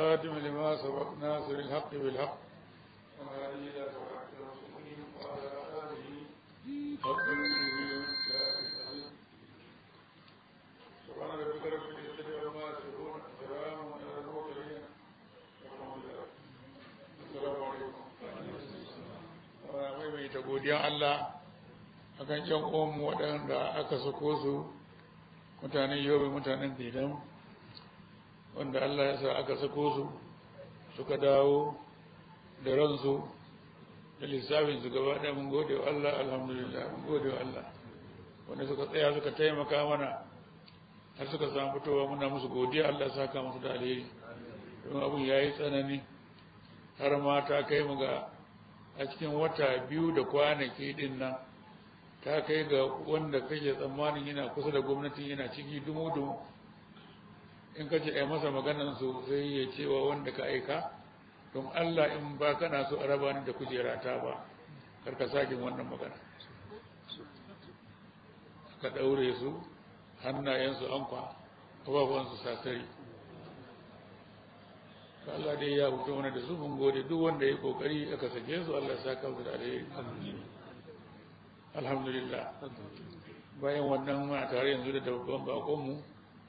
الخاتم لما سبق ناصر الحق بالحق والهادي إلى صراط المستقيم وعلى آله حق المسلمين سبحان ربك رب العزة عما يصفون سلام على المرسلين والحمد لله السلام عليكم mai mai ta godiya Allah akan yan uwanmu waɗanda aka sako su mutanen yobe mutanen bidan wanda Allah ya sa aka sako su suka dawo da ransu da lissafin su gaba ɗaya mun gode wa Allah alhamdulillah mun gode wa Allah wanda suka tsaya suka taimaka mana har suka samu fitowa muna musu godiya Allah ya saka musu da alheri don abun yayi tsanani har ma ta kai mu ga a cikin wata biyu da kwanaki din nan ta kai ga wanda kake tsammanin yana kusa da gwamnati yana ciki dumu-dumu in ka ce a masa maganan su sai ya cewa wanda ka aika don Allah in ba kana so a raba ni da kujera ta ba karka sake wannan magana ka daure su hannayensu ankwa ababuwansu sasari Allah dai ya hutu mana da su mun gode duk wanda ya kokari aka sake su Allah ya saka su da alheri alhamdulillah bayan wannan muna tare yanzu da babban bakon mu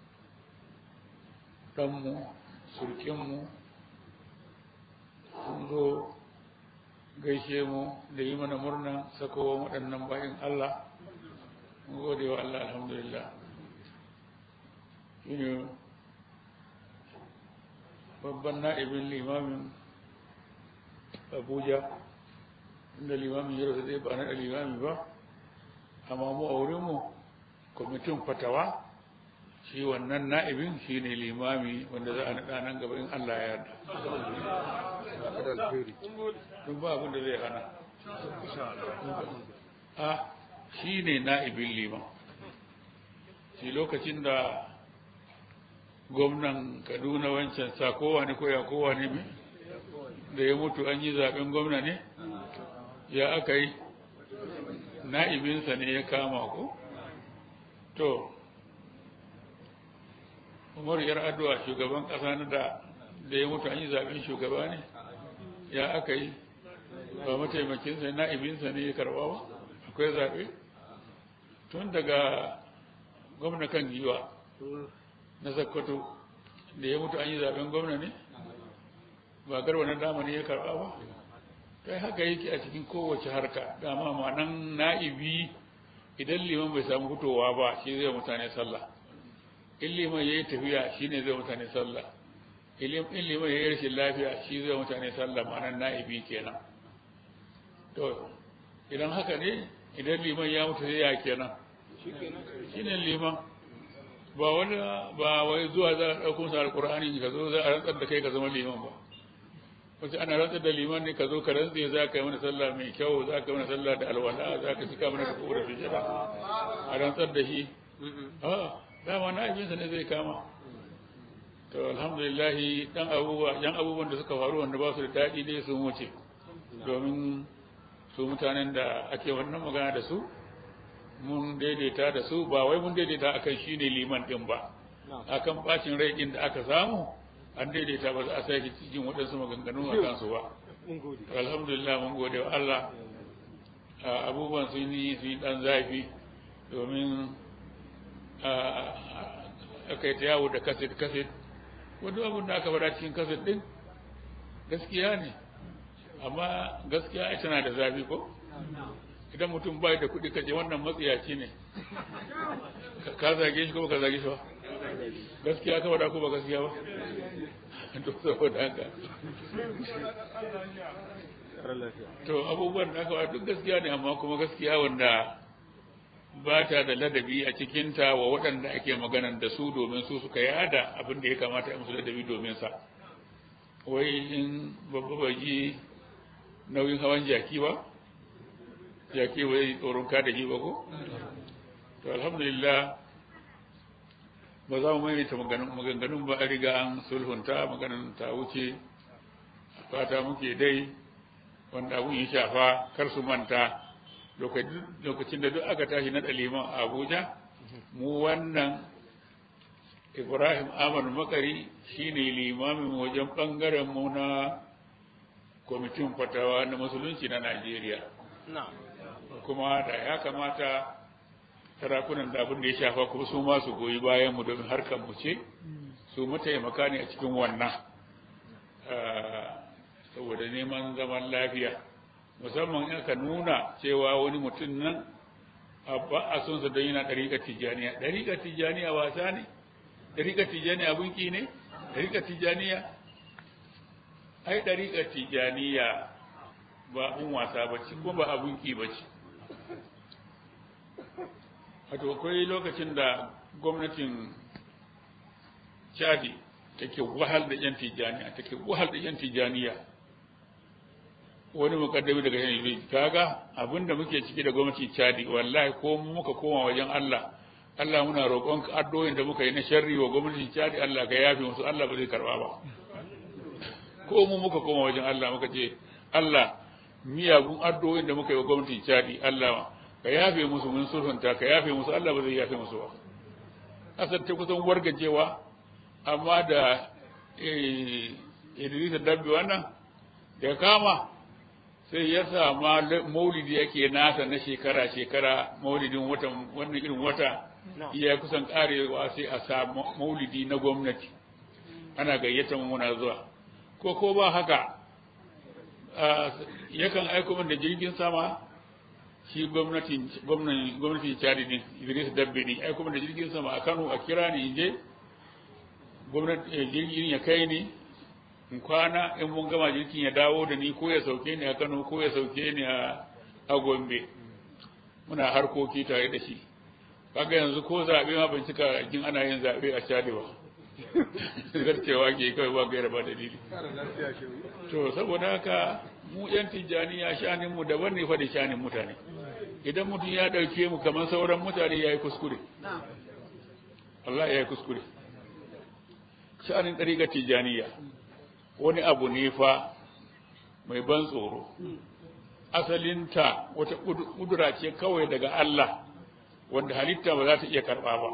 dan mu surkin mu sun zo gaishe mu da yi mana murna sakowa waɗannan bayan Allah mun gode wa Allah alhamdulillah shine babban na'ibin limamin abuja inda limamin ya rasu zai ba na limami ba amma mu a wurinmu kwamitin fatawa shi wannan na'ibin shi ne limami wanda za a naɗa nan gaba in allah ya yarda tun ba abin da zai hana a shi ne na'ibin liman shi lokacin da gwamnan kaduna wancan sa kowa ne koya kowa ne mai da ya mutu an yi zaben gwamna ne ya aka yi na'ibinsa ne ya kama ku to umar yar addu'a shugaban ƙasa na da da ya mutu an yi zaben shugaba ne ya aka yi ba mataimakinsa na'ibinsa ne ya karɓa ba akwai zaɓe tun daga gwamna kan giwa na sakkwato da ya mutu an yi zaben gwamna ne ba garba na dama ne ya karba ba kai haka yake a cikin kowace harka dama ma'anan na'ibi idan liman bai samu fitowa ba shi zai mutane sallah in liman ya yi tafiya shi ne zai mutane sallah in liman ya yi rashin lafiya shi zai mutane sallah ma'anan na'ibi kenan to idan haka ne idan liman ya mutu sai ya kenan shi ne liman ba wani ba wai zuwa za a ɗauko sa alƙur'ani ka zo za a rantsar da kai ka zama liman ba wace ana rantsar da liman ne ka zo ka rantse za ka yi mana sallah mai kyau za ka yi mana sallah da alwala za ka cika mana da da sujada a rantsar da shi a dama na abinsa ne zai kama to alhamdulillah dan abubuwa yan abubuwan da suka faru wanda ba su da daɗi dai sun wuce domin su mutanen da ake wannan magana da su mun daidaita da su ba wai mun daidaita akan shi ne liman ɗin ba akan bacin rai ɗin da aka samu an daidaita ba za a sake cikin waɗansu maganganu a kansu ba alhamdulillah mun gode wa Allah abubuwan sun yi sun yi ɗan zafi domin aka yi ta yawo da kaset kaset wani abin da aka faɗa cikin kaset ɗin gaskiya ne amma gaskiya tana da zafi ko idan mutum bai da kuɗi kace wannan matsiyaci ne ka zage shi ko ka zage shi ba gaskiya ka faɗa ko ba gaskiya ba to saboda haka to abubuwan da aka faɗa duk gaskiya ne amma kuma gaskiya wanda ba ta da ladabi a cikinta wa waɗanda ake maganan da su domin su suka yada abin da ya kamata a musu ladabi domin sa wai in babba baji nauyin hawan jaki ba jaki wai tsoron ka da ba ko to alhamdulillah ba za mu maimaita maganganun ba a riga an sulhunta maganan ta wuce fata muke dai wanda abun ya shafa kar su manta lokacin da duk aka tashi na liman a abuja mu wannan ibrahim ahmad makari shine limamin wajen ɓangaren mu na kwamitin fatawa na musulunci na najeriya kuma da ya kamata sarakunan da abin da ya shafa kuma su ma su goyi bayan mu domin harkar mu ce su mataimaka ne a cikin wannan saboda neman zaman lafiya musamman in aka nuna cewa wani mutum nan ba a son sa don yana ɗariƙar tijjaniya ɗariƙar tijjaniya wasa ne ɗariƙar tijjaniya abinki ne ɗariƙar tijjaniya ai ɗariƙar tijjaniya ba abin wasa ba ce kuma ba abinki ba ce wato akwai lokacin da gwamnatin chadi take wahal da yan tijjaniya take wahal da yan tijjaniya wani mukaddami daga yan yi kaga abinda muke ciki da gwamnati chadi wallahi ko muka koma wajen Allah Allah muna roƙon addu'o'in da muka yi na sharri wa gwamnatin chadi Allah ka yafe musu Allah ba zai karba ba ko mu muka koma wajen Allah muka ce Allah miyagun addu'o'in da muka yi wa gwamnatin chadi Allah ka yafe musu mun sulhunta ka yafe musu Allah ba zai yafe musu ba kasar ta kusan wargajewa amma da Idris Dabbi wannan da kama sai ya sama maulidi yake nasa na shekara shekara maulidin watan wannan irin wata iya kusan karewa sai a sa maulidi na gwamnati ana gayyata muna zuwa ko ko ba haka yakan aiko min da jirgin sama shi gwamnatin gwamnatin gwamnatin Chad din Idris Dabbe ne ai kuma da jirgin sama a Kano a kira ni je gwamnati jirgin ya kai ni in kwana in mun gama jirgin ya dawo da ni ko ya sauke ni a Kano ko ya sauke ni a a Gombe muna harkoki tare da shi kaga yanzu ko zabe ma ban cika jin ana yin zabe a Chad ba zarcewa ke kawai ba gaira ba dalili to saboda haka mu yan tijjaniya shanin mu daban ne fa da shanin mutane idan mutum ya dauke mu kamar sauran mutane yayi kuskure Allah ya yi kuskure shanin ɗariƙar tijjaniya wani abu ne fa mai ban tsoro asalinta wata ƙudura ce kawai daga Allah wanda halitta ba za ta iya karɓa ba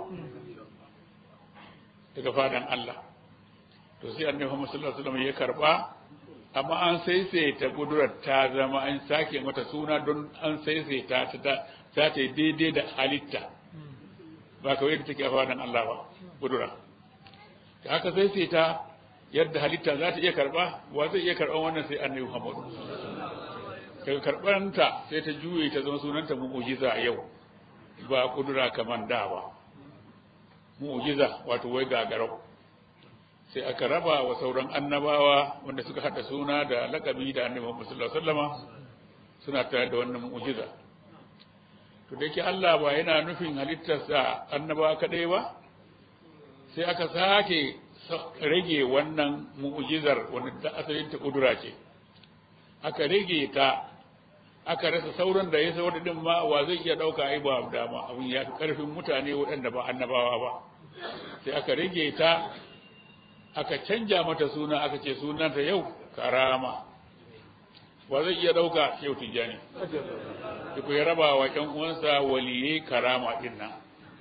daga fadan Allah to sai annabi Muhammad sallallahu alaihi wasallam ya karɓa amma an saisaita ƙudurar ta zama an sake mata suna don an saisaita ta ta ta daidai da halitta ba kawai yadda take a fadan Allah ba ƙudura da aka saisaita yadda halitta za ta iya karba wa zai iya karban wannan sai annabi Muhammad daga karbanta sai ta juye ta zama sunanta mu'jiza a yau ba kudura kaman da ba mu'jiza wato wai gagarau sai aka raba wa sauran annabawa wanda suka hada suna da lakabi da annabi Muhammad sallallahu alaihi wasallama suna tare da wannan mu'jiza to da yake Allah ba yana nufin halittarsa annabawa kadai ba sai aka sake rage wannan mu'jizar wanda ta asalin ta kudura ce aka rage ta aka rasa sauran da ya saura din ma wa zai iya dauka ai ba dama abin ya fi karfin mutane waɗanda ba annabawa ba sai aka rage ta aka canja mata suna aka ce sunanta yau karama wa zai iya dauka yau tijjani duk ya raba wa ƴan uwansa waliyai karama din nan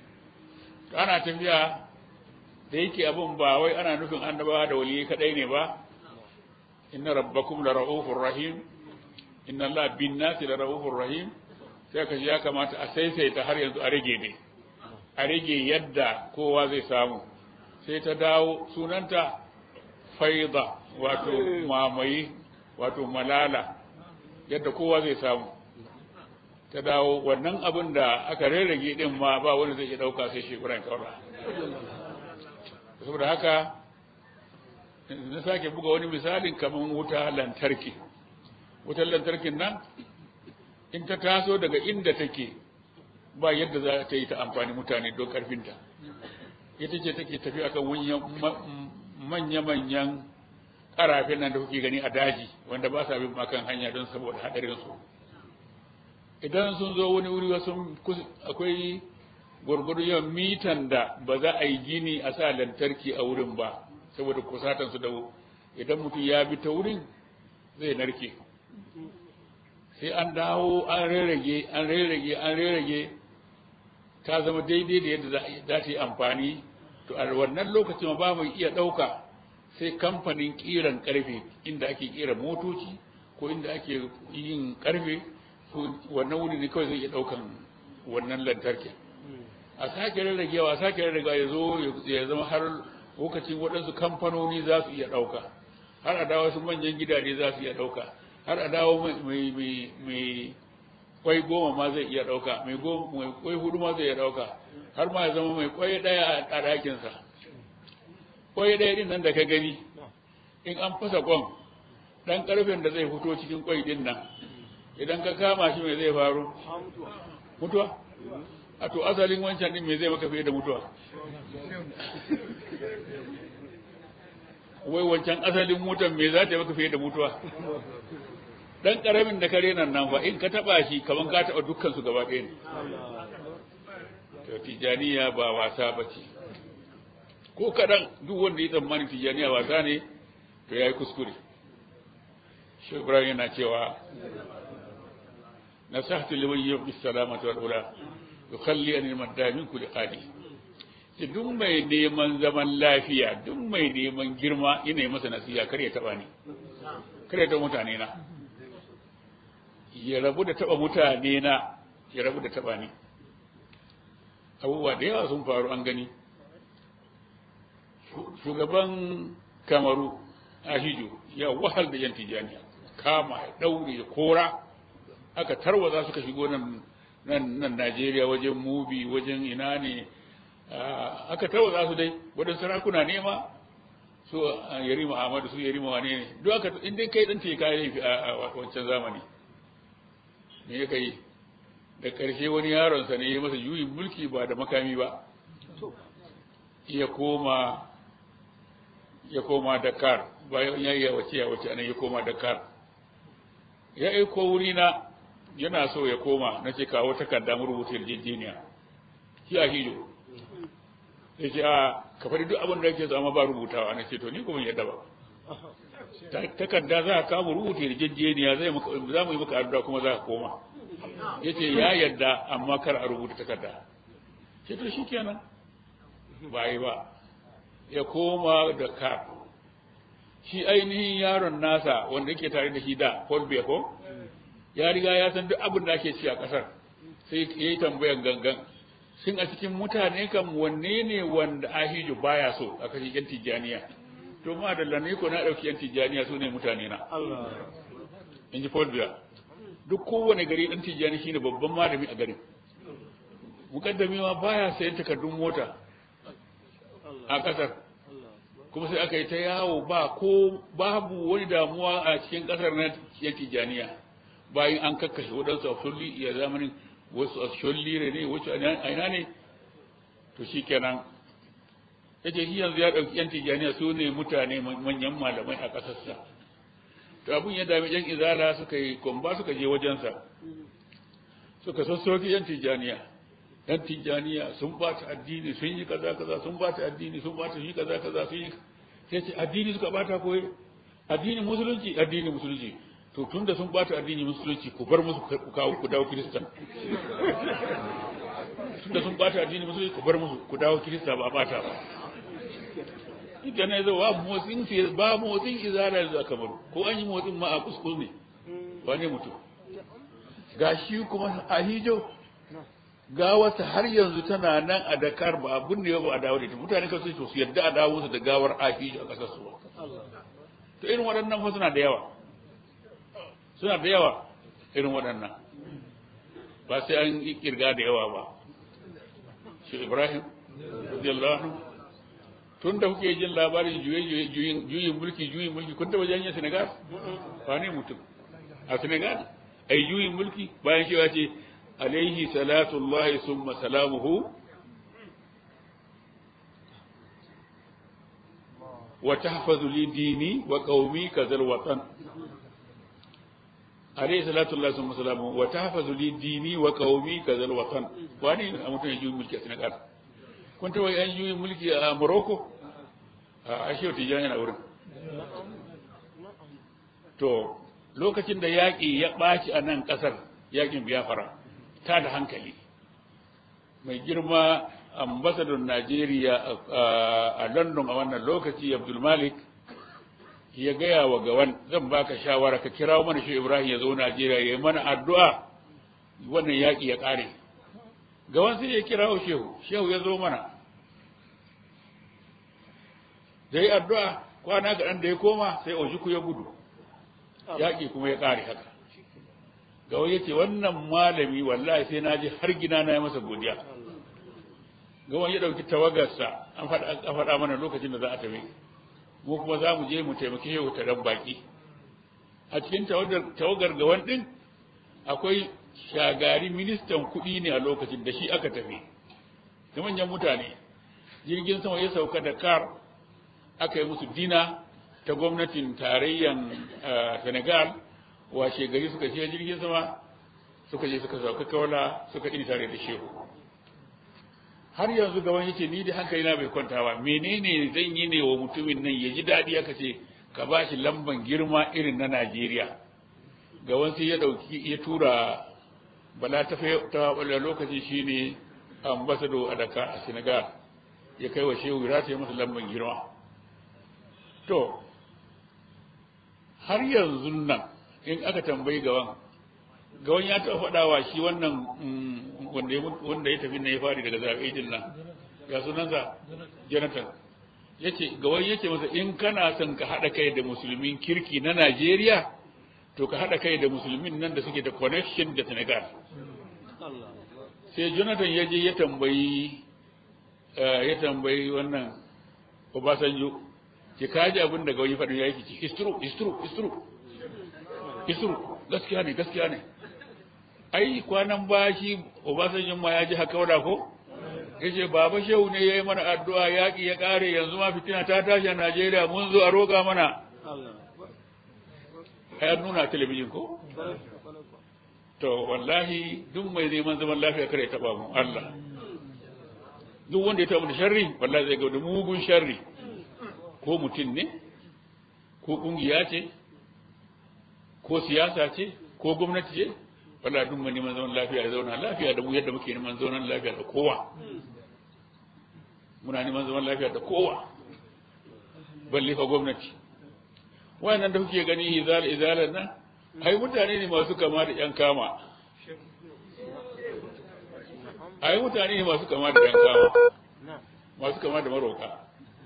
ana tafiya da yake abin ba wai ana nufin annabawa da waliyai kadai ne ba inna rabbakum la ra'ufur rahim inna allaha bin nasi la ra'ufur rahim sai ka ya kamata a saisaita har yanzu a rage ne a rage yadda kowa zai samu sai ta dawo sunanta faida wato mamaye wato malala yadda kowa zai samu ta dawo wannan abin da aka rarrage din ma ba wani zai iya dauka sai shi Ibrahim Kaura saboda haka na sake buga wani misalin kamar wuta lantarki wutar lantarkin nan in ta taso daga inda take ba yadda za ta yi ta amfani mutane don karfinta ita ce take tafi akan manya-manyan karafin nan da kuke gani a daji wanda ba sa bin makan hanya don saboda haɗarinsu idan sun zo wani wuri wasu akwai gwargwado yawan mitan da ba za a yi gini a sa lantarki a wurin ba saboda kusatan su da idan mutum ya bi ta wurin zai narke sai an dawo an rarrage an rarrage an rarrage ta zama daidai da yadda za ta yi amfani to a wannan lokacin ba mu iya ɗauka sai kamfanin ƙiran ƙarfe inda ake ƙera motoci ko inda ake yin ƙarfe wannan wuri ne kawai zai iya ɗaukan wannan lantarki a sake rarragewa a sake rarragewa ya zo ya zama har lokacin waɗansu kamfanoni za su iya ɗauka har a dawo su manyan gidaje za su iya ɗauka har a dawo mai kwai goma ma zai iya ɗauka mai kwai hudu ma zai iya ɗauka har ma ya zama mai kwai ɗaya a ɗakinsa kwai ɗaya ɗin nan da ka gani in an fasa kwan ɗan ƙarfen da zai fito cikin kwai ɗin nan idan ka kama shi mai zai faru mutuwa a to asalin wancan ɗin mai zai maka fiye da mutuwa wai wancan asalin mutan me za ta yi maka fiye da mutuwa dan karamin da kare nan nan fa in ka taba shi kaman ka taba dukkan su gaba ɗaya ne to tijaniya ba wasa bace ko kadan duk wanda ya tsammani tijaniya wasa ne to yayi kuskure shi Ibrahim yana cewa nasahtu liman yubdi salamata wal ula yukhalli an al-madda min kulli qadi duk mai neman zaman lafiya duk mai neman girma ina yi masa nasiha kar ya taba ni kar ya taba mutane na ya rabu da taba mutane na ya rabu da taba ni abubuwa da yawa sun faru an gani shugaban kamaru ahijo ya wahal da yan tijaniya kama ya daure ya kora aka tarwaza suka shigo nan nan Najeriya wajen mubi wajen ina ne aka tarwaza su dai wadansu sarakuna nema su yarima Ahmadu su yarima wane ne duk aka in dai kai dan ce kai laifi a wancan zamani me ya kai da ƙarshe wani yaronsa ne ya masa juyin mulki ba da makami ba ya koma ya koma Dakar bayan ya yi wace ya wace anan ya koma Dakar ya aiko wuri na yana so ya koma na ce kawo takarda mu rubuta yarjejeniya shi a hijo ya ce a ka faɗi duk abin da yake zama ba rubutawa na ce to ni kuma yadda ba takarda za ka kama rubuta yarjejeniya zai za mu yi maka addu'a kuma za ka koma ya ce ya yadda amma kar a rubuta takarda ce to shi kenan ba yi ba ya koma da kar shi ainihin yaron nasa wanda yake tare da shi da Paul Beko ya riga ya san duk abin da ake ci a ƙasar sai ya yi tambayan gangan shin a cikin mutane kan wanne ne wanda ahijo baya so a kashi yan tijjaniya to ma da lane ko na ɗauki yan tijjaniya su ne mutane na in ji Paul Biya duk kowane gari ɗan tijjani shine babban malami a garin mukaddami ma baya sayan takardun mota a ƙasar kuma sai aka yi ta yawo ba ko babu wani damuwa a cikin ƙasar na yan tijjaniya bayan an kakkashe waɗansu a sulli ya zamanin wasu a shullire ne wasu a ina ne to shi kenan ya ce shi yanzu ya ɗauki yan tijjaniya su ne mutane manyan malamai a ƙasarsa to abin ya dami yan izala suka yi kwamba suka je wajensa suka sassoki yan tijjaniya yan tijjaniya sun bata addini sun yi kaza kaza sun bata addini sun bata shi kaza kaza sun yi sai ce addini suka bata koyi addini musulunci addini musulunci to tun da sun bata addini musulunci ku bar musu ku kawo ku dawo kiristan tun da sun bata addini musulunci ku bar musu ku dawo kirista ba bata ba ita ne zo ba motsin fi ba motsin izara da kamar ko an yi motsin ma a kuskus ne wane mutum gashi kuma a hijo gawarsa har yanzu tana nan a Dakar ba abun ne ba a dawo da ita mutane kan su su yadda a dawo su da gawar ahijo a kasar su to irin waɗannan fa suna da yawa suna da yawa irin waɗannan ba sai an yi kirga da yawa ba shi Ibrahim radiyallahu anhu tun da kuke jin labarin juyin mulki juyin mulki kun taɓa janye Senegal ba ne mutum a Senegal ai juyin mulki bayan cewa ce alaihi salatullahi summa salamuhu wa tahfazu li dini wa qaumi kazal watan alaihi salatullahi summa salamuhu wa tahfazu li dini wa qaumi kazal watan wani a mutum ya juyi mulki a Senegal kun taɓa yan juyi mulki a Morocco a ashe tijan yana wurin to lokacin da yaƙi ya ɓaci a nan ƙasar yaƙin biyafara ta da hankali mai girma ambasadon Najeriya a London a wannan lokaci Abdul Malik ya gaya wa gawan zan baka shawara ka kirawo mana shi Ibrahim ya zo Najeriya ya yi mana addu'a wannan yaƙi ya ƙare gawan sai ya kirawo shehu shehu ya zo mana da yi addu'a kwana kaɗan da ya koma sai Ojuku ya gudu yaƙi kuma ya ƙare haka gawan ya ce wannan malami wallahi sai na ji har gina na yi masa godiya gawan ya ɗauki tawagarsa an faɗa mana lokacin da za a tafi mu kuma za mu je mu taimaki shehu ta dan baki a cikin tawagar gawan ɗin akwai shagari ministan kuɗi ne a lokacin da shi aka tafi da manyan mutane jirgin sama ya sauka da kar aka yi musu dina ta gwamnatin tarayyan senegal washe gari suka je jirgin sama suka je suka sauka kawala suka ini tare da shehu har yanzu gaban yace ni da hankali na bai kwanta ba menene zan yi ne wa mutumin nan ya ji daɗi aka ce ka ba shi lamban girma irin na Najeriya gaban sai ya dauki ya tura bala ta ta wala lokaci shine ambassador a Dakar a Senegal ya kai wa shehu ya ta masa lamban girma to har yanzu nan in aka tambayi gawan gawan ya taɓa faɗawa shi wannan wanda ya tafi na ya fari daga zaɓe din nan ya sunansa jonathan ya ce gawan ya ce masa in kana son ka haɗa kai da musulmin kirki na najeriya to ka haɗa kai da musulmin nan da suke da connection da senegal sai jonathan ya je ya tambayi ya tambayi wannan obasanjo ki kaji abin da gawan ya faɗi ya yi ki istru istru istru istru gaskiya ne gaskiya ne ai kwanan bashi Obasanjo ma ya ji haka wada ko yace baba shehu ne yayi mana addu'a yaki ya kare yanzu ma fitina ta tashi a Najeriya mun zo a roƙa mana ai nuna talabijin ko to wallahi duk mai neman zaman lafiya kare taba mu Allah duk wanda ya taba da sharri wallahi zai ga da mugun sharri ko mutum ne ko kungiya ce ko siyasa ce ko gwamnati ce wala duk mu neman zaman lafiya ya zauna lafiya da mu yadda muke neman zaman lafiya da kowa muna neman zaman lafiya da kowa balle fa gwamnati wannan da kuke gani izal izalan nan ai mutane ne masu kama da yan kama ai mutane ne masu kama da yan kama masu kama da maroka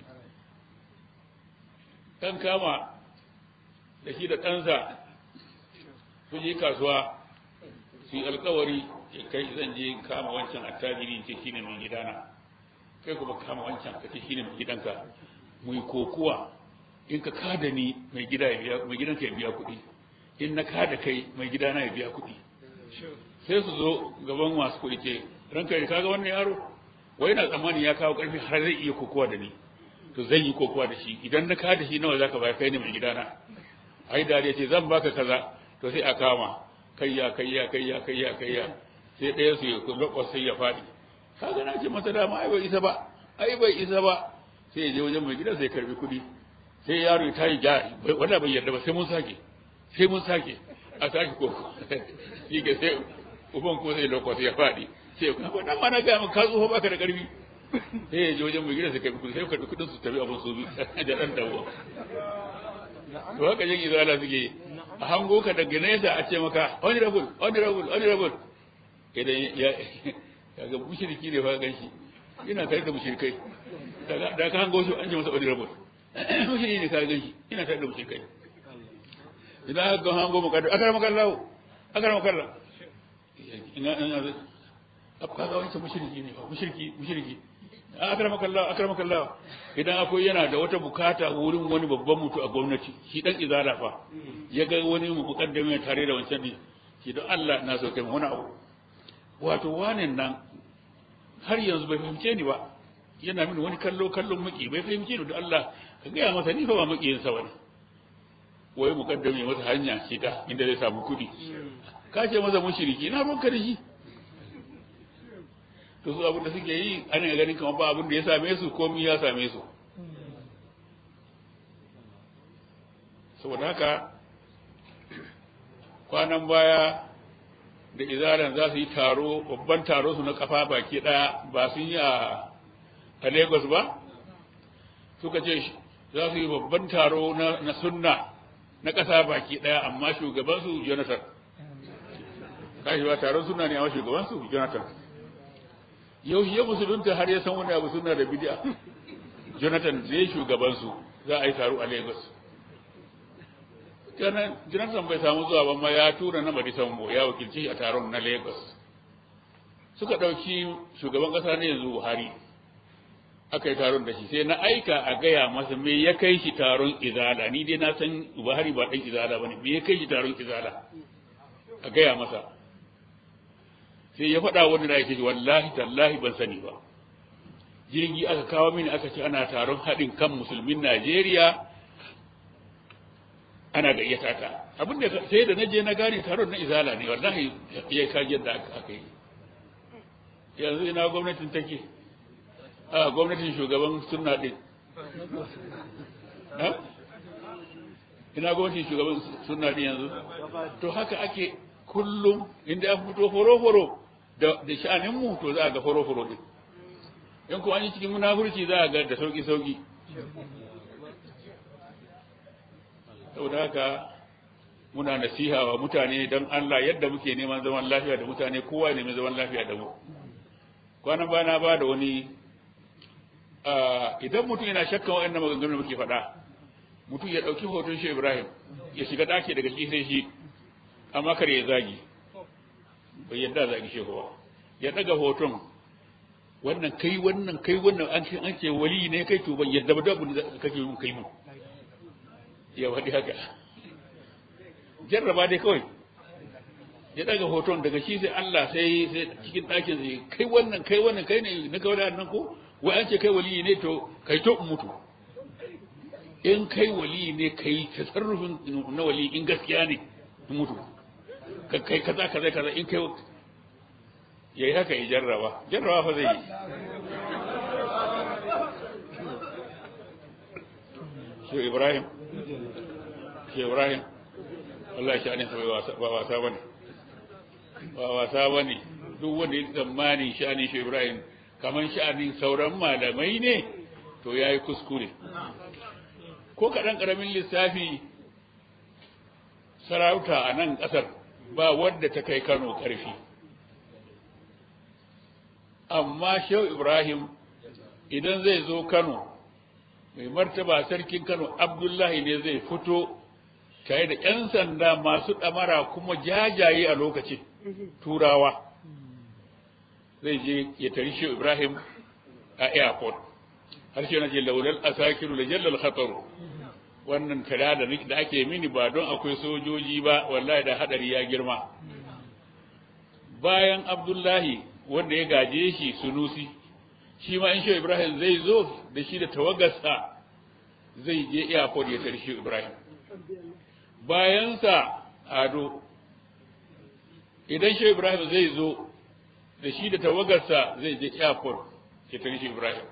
ɗan kama da shi da ɗansa su je kasuwa su yi alkawari ya kai zan je kama wancan attajiri ce shi ne mai gidana kai kuma kama wancan ka ce shi ne mai gidanka mu yi kokuwa in ka kada ni mai gida ya biya mai gidanka ya biya kuɗi in na kada kai mai gidana ya biya kuɗi sai su zo gaban masu kuɗi ce ranka ya kaga wannan yaro wai na tsammani ya kawo ƙarfi har zai iya kokuwa da ni to zan yi kokuwa da shi idan na kada shi nawa zaka bayar kai ne mai gidana ai da ce zan baka kaza to sai a kama kayya kayya kayya kayya kayya sai ɗaya su ya lokwa sai ya faɗi kaga na ce masa dama ai bai isa ba ai bai isa ba sai ya je wajen mai gida sai ya karbi kuɗi sai yaro ya tayi ja wanda bai yarda ba sai mun sake sai mun sake a sake koko shi ke sai uban ko sai lokwa sai ya faɗi sai ko dan ma na ga maka tsoho baka da karfi sai ya je wajen mai gida sai karbi kuɗi sai karbi kuɗin su tafi abin su da dan dawo to haka yin izala suke a hango ka daga nesa a ce maka honorable honorable honorable idan ya kaga mushriki ne fa ganshi ina tare da mushrikai da ka hango su an ce masa honorable mushriki ne ka ganshi ina tare da mushrikai idan ka ga hango maka akara maka Allah akara maka Allah ina ina ka ga wancan mushriki ne fa mushriki mushriki akramaka Allah akramaka Allah idan akwai yana da wata bukata wurin wani babban mutu a gwamnati shi dan izala fa ya ga wani mukaddami tare da wancan ne shi don Allah na so kai wani abu wato wanen nan har yanzu bai fahimce ni ba yana mini wani kallo kallon maki bai fahimce ni da Allah ka gaya masa ni fa ba makiyin sa bane wai mukaddami masa hanya shi da inda zai samu kuɗi ka ce masa mushriki na ruwanka da shi to su abin da suke yi ana ganin kamar ba abin da ya same su komi ya same su saboda haka kwanan baya da izalan za su yi taro babban taro su na kafa baki daya ba sun yi a Lagos ba suka ce za su yi babban taro na sunna na ƙasa baki daya amma shugabansu Jonathan kashi ba taron suna ne amma shugabansu Jonathan yau ya musulunta har ya san wani abu suna da bidiya Jonathan zai shugabansu za a yi taro a Lagos Jonathan bai samu zuwa ba ma ya tura na Madisambo ya wakilci a taron na Lagos. Suka ɗauki shugaban ƙasa ne yanzu Buhari. Aka yi taron da shi sai na aika a gaya masa me ya kai shi taron izala ni dai na san Buhari ba ɗan izala ba ne me ya kai shi taron izala a gaya masa. Sai ya faɗa wani da ya ce wallahi tallahi ban sani ba. Jirgi aka kawo mini aka ce ana taron haɗin kan musulmin Najeriya ana gayyata ta abin da sai da naje na gane taron na izala ne wallahi ya kaji yadda aka yi yanzu ina gwamnatin take a gwamnatin shugaban sunna din ina gwamnatin shugaban sunna din yanzu to haka ake kullum inda an fito foro-foro da sha'anin mu to za a ga foro-foro din in kuma an yi cikin munafurci za a ga da sauki-sauki saboda haka muna nasiha wa mutane don Allah yadda muke neman zaman lafiya da mutane kowa ne mai zaman lafiya da mu kwanan bana ba da wani idan mutum yana shakkan waɗannan maganganun muke faɗa mutum ya ɗauki hoton shi Ibrahim ya shiga ɗaki daga shi sai shi amma kar ya zagi bai yadda zagi shi ba ya ɗaga hoton wannan kai wannan kai wannan an ce an ce wali ne kai to ban yadda ba da kake yin kai mu ya faɗi haka jarraba dai kawai ya daga hoton daga shi sai Allah sai sai cikin ɗakin sai kai wannan kai wannan kai ne na kawai nan ko wai an ce kai wali ne to kai to mutu in kai wali ne kai tasarrufin na wali in gaskiya ne mutu kai kaza kaza kaza in kai yayi haka ya jarraba jarraba fa zai yi shi Ibrahim shi Ibrahim Allah shi ne ba wasa bane ba wasa bane duk wanda ya tsammani sha'anin shi Ibrahim kaman sha'anin sauran malamai ne to yayi kuskure ko kaɗan ƙaramin lissafi sarauta a nan ƙasar ba wadda ta kai Kano ƙarfi amma Shehu Ibrahim idan zai zo Kano mai martaba sarkin Kano Abdullahi ne zai fito tare da ‘yan sanda masu ɗamara kuma jajaye a lokacin turawa zai je ya tari shi Ibrahim a airport har shi na je laulal asakiru da jallal khataru wannan tara da da ake mini ba don akwai sojoji ba wallahi da hadari ya girma bayan Abdullahi wanda ya gaje shi sunusi shi ma in shi Ibrahim zai zo da shi da tawagarsa zai je airport ya tari shi Ibrahim bayansa ado idan shi Ibrahim zai zo da shi da tawagarsa zai je airport ya tari shi Ibrahim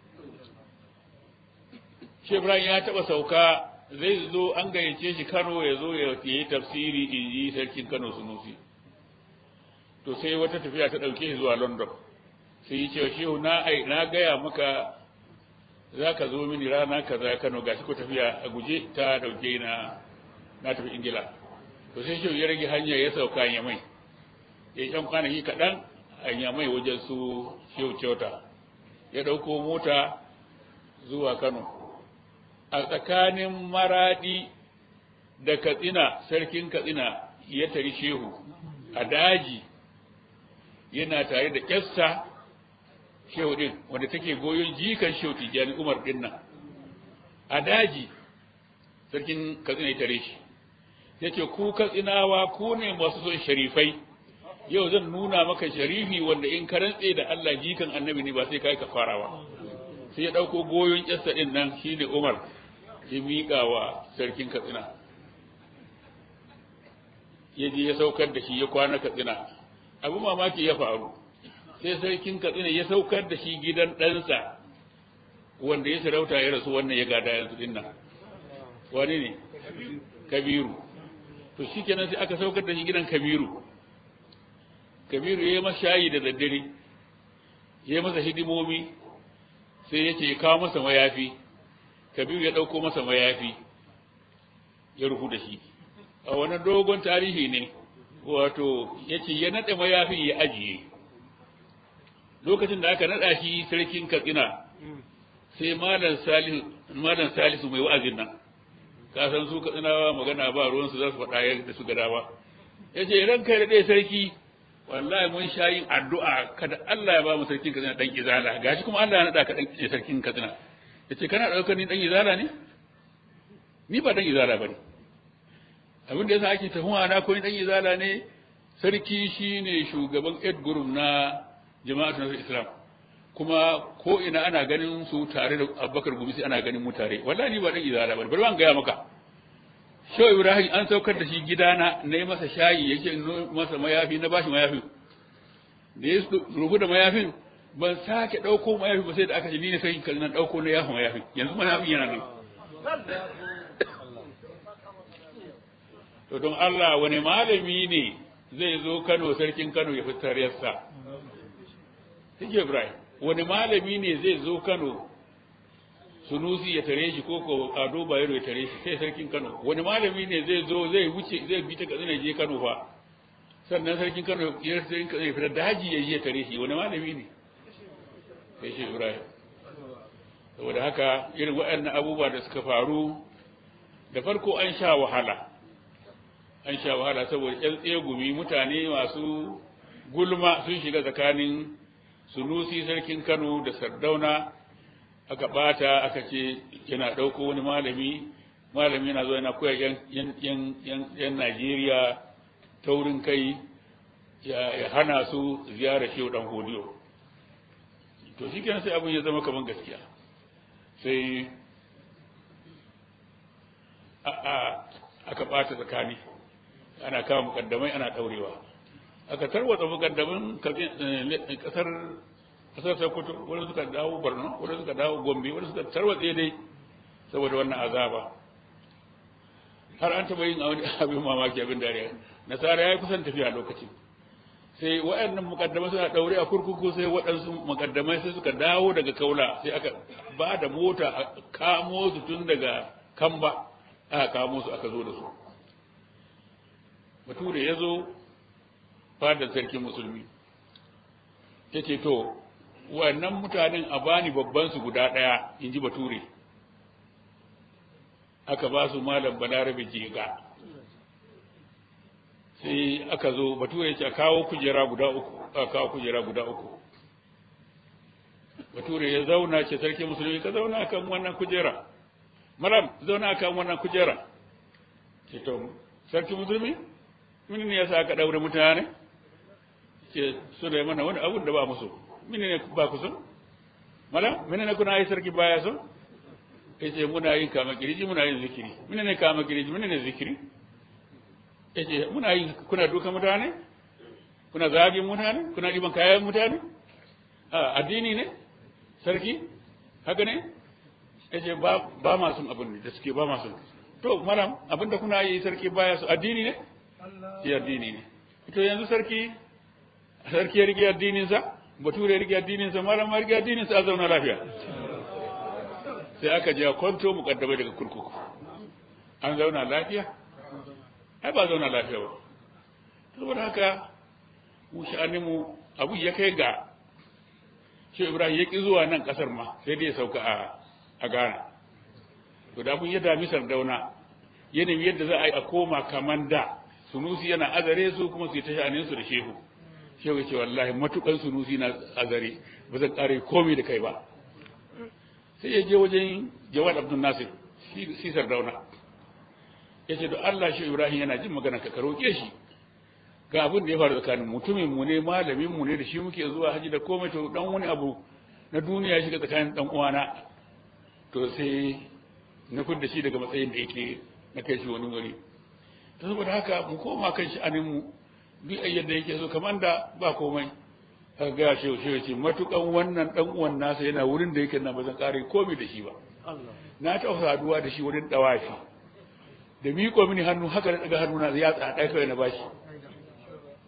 shi Ibrahim ya taɓa sauka zai zo an gayyace shi Kano ya zo ya yi tafsiri in ji sarkin Kano Sunusi to sai wata tafiya ta ɗauke shi zuwa London sai yi cewa shehu na ai na gaya maka za ka zo mini rana kaza Kano ga shi ko tafiya a guje ta ɗauke na na tafi Ingila to sai shehu ya rage hanya ya sauka ya mai ya ɗan kwanaki kaɗan a mai wajen su shehu kyauta ya ɗauko mota zuwa Kano a tsakanin maraɗi da katsina sarkin katsina ya tari shehu a daji yana tare da ƙyasta shehu ɗin wanda take goyon jikan shehu tijjani umar ɗin nan a daji sarkin katsina ya tare shi ya ce ku katsinawa ku ne masu son sharifai yau zan nuna maka sharifi wanda in ka rantse da Allah jikan annabi ne ba sai kai ka farawa sai ya ɗauko goyon ƙyasta ɗin nan shine umar ya miƙa wa sarkin katsina ya je ya saukar da shi ya kwana katsina abu mamaki ya faru sai sarkin katsina ya saukar da shi gidan ɗansa wanda ya sarauta ya rasu wannan ya gada yanzu din nan wani ne kabiru to shi kenan sai aka saukar da shi gidan kabiru kabiru ya yi masa shayi da daddare ya yi masa hidimomi sai ya ce ya kawo masa mayafi kabiru ya ɗauko masa mayafi ya rufu da shi a wani dogon tarihi ne wato ya ce ya naɗe mayafin ya ajiye lokacin da aka naɗa shi sarkin katsina sai malam salisu mai wa'azin nan ka san su katsinawa magana ba ruwansu za su faɗa yadda su gada ba ya ce ran kai da ɗaya sarki wallahi mun sha yin addu'a kada Allah ya ba mu sarkin katsina ɗan izala gashi kuma Allah ya naɗa ka ɗan sarkin katsina ya ce kana ɗaukar ni ɗan izala ne ni ba ɗan izala ba ne abin da yasa ake tafiya na ko ni ɗan izala ne sarki shine shugaban ed group na jama'atu na islam kuma ko ina ana ganin su tare da abubakar gumisi ana ganin mu tare wallahi ni ba dan izala ba bari ban gaya maka shehu ibrahim an saukar da shi gidana na yi masa shayi yake masa mayafi na bashi mayafi da ya rubu da mayafin ban sake ɗauko mayafi ba sai da aka ce ni ne sai kan nan ɗauko na yafa mayafi yanzu mayafin yana nan to don Allah wani malami ne zai zo Kano sarkin Kano ya fitar yassa Sike Ibrahim wani malami ne zai zo Kano Sunusi ya tare shi ko ko Ado Bayero ya tare shi sai sarkin Kano wani malami ne zai zo zai wuce zai bi ta Katsina je Kano fa sannan sarkin Kano ya sarkin Kano ya fita daji ya je tare shi wani malami ne sai shi Ibrahim saboda haka irin waɗannan abubuwa da suka faru da farko an sha wahala an sha wahala saboda ƴan tsegumi mutane masu gulma sun shiga tsakanin sunusi sarkin kano da sardauna aka bata aka ce yana ɗauko wani malami malami yana zo yana koya yan najeriya taurin kai ya hana su ziyarar shehu dan hodiyo to shi kenan sai abin ya zama kamar gaskiya sai aka bata tsakani ana kawo mukaddamai ana daurewa aka tarwatsa mukaddamin kasar kasar Sokoto wani suka dawo Borno wani suka dawo Gombe wani suka tarwatse dai saboda wannan azaba har an taba yin abin mamaki abin dariya nasara ya yi kusan tafiya lokacin sai waɗannan mukaddamai suna daure a kurkuku sai waɗansu mukaddamai sai suka dawo daga kaula sai aka ba da mota a kamo su tun daga kamba aka kamo su aka zo da su bature ya zo fadar sarkin musulmi ya ce to wannan mutanen a bani babban su guda ɗaya in ji bature aka ba su malam balarabe jega sai aka zo bature ya ce kawo kujera guda uku a kawo kujera guda uku bature ya zauna ce sarkin musulmi ka zauna kan wannan kujera malam zauna kan wannan kujera ce to sarkin musulmi mini ne yasa aka daure mutane ce su da mana wani abun da ba musu mini ne ba ku so mala mini ne kuna yi sarki baya so yace muna yin kama kiriji muna yin zikiri mini ne kama kiriji mini ne zikiri yace muna yin kuna duka mutane kuna zagin mutane kuna diban kayan mutane a addini ne sarki haka ne yace ba ba ma sun abin da suke ba ma sun to malam abinda kuna yi sarki baya su addini ne shi addini ne to yanzu sarki sarki ya rike addininsa bature ya rike addininsa malam ma rike addininsa a zauna lafiya sai aka je kwanto mukaddamai daga kurkuku an zauna lafiya ai ba zauna lafiya ba saboda haka mu sha'aninmu abu ya kai ga shi ibrahim ya ƙi zuwa nan ƙasar ma sai dai ya sauka a a ghana to da abun ya dami sardauna yanayin yadda za a yi a koma kaman da sunusi yana azare su kuma su yi ta sha'anin su da shehu shehu ya ce wallahi matukan sunusi na azare ba zan ƙare komai da kai ba sai ya je wajen jawad abdul nasir shi sardauna ya ce da Allah shi Ibrahim yana jin magana ka roƙe shi ga abin da ya faru tsakanin mutumin mu ne malamin mu ne da shi muke zuwa haji da komai to dan wani abu na duniya shiga tsakanin dan uwana to sai na fudda shi daga matsayin da yake na kai shi wani wuri to saboda haka mu koma kan shi anin mu duk yadda yake so kamar da ba komai aka ga shi shi ce matukan wannan dan uwan nasa yana wurin da yake nan ba zan kare komai da shi ba na taɓa saduwa da shi wurin dawafi da miƙo mini hannu haka da daga hannu na ya tsada kawai na bashi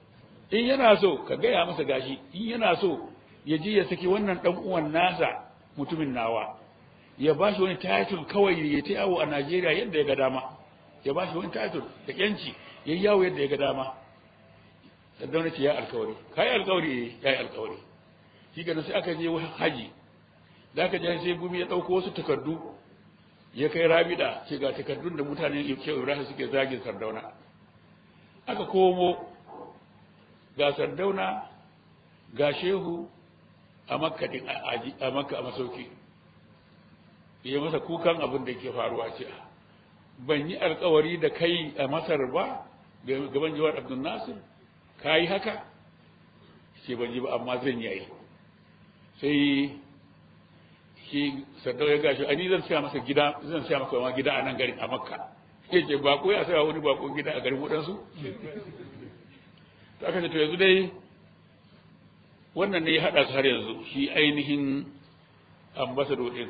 in yana so ka gaya masa gashi in yana so ya je ya saki wannan dan uwan nasa mutumin nawa ya ba shi wani title kawai ya ta yawo a Najeriya yadda ya ga dama ya ba shi wani title da yanci ya yawo yadda ya ga dama Saddauna ce ya alkawari kai alkawari eh ya yi alkawari shi ga sai aka je haji da aka je sai gumi ya dauko wasu takardu ya kai rabida ce ga takardun da mutanen Shehu Ibrahim suke zagin Sardauna aka komo ga Sardauna ga Shehu a Makka din a Makka a masauki ya masa kukan abin da ke faruwa ce ban yi alkawari da kai a Masar ba gaban Jawar Abdul Nasir ka yi haka ce ban yi ba amma zan yi sai shi sadau ya gashi ani zan siya masa gida zan siya masa ma gida a nan garin a makka sai ce bako ya saya wani bako gida a garin wadansu to aka ce to yanzu dai wannan ne ya hada su har yanzu shi ainihin ambassador din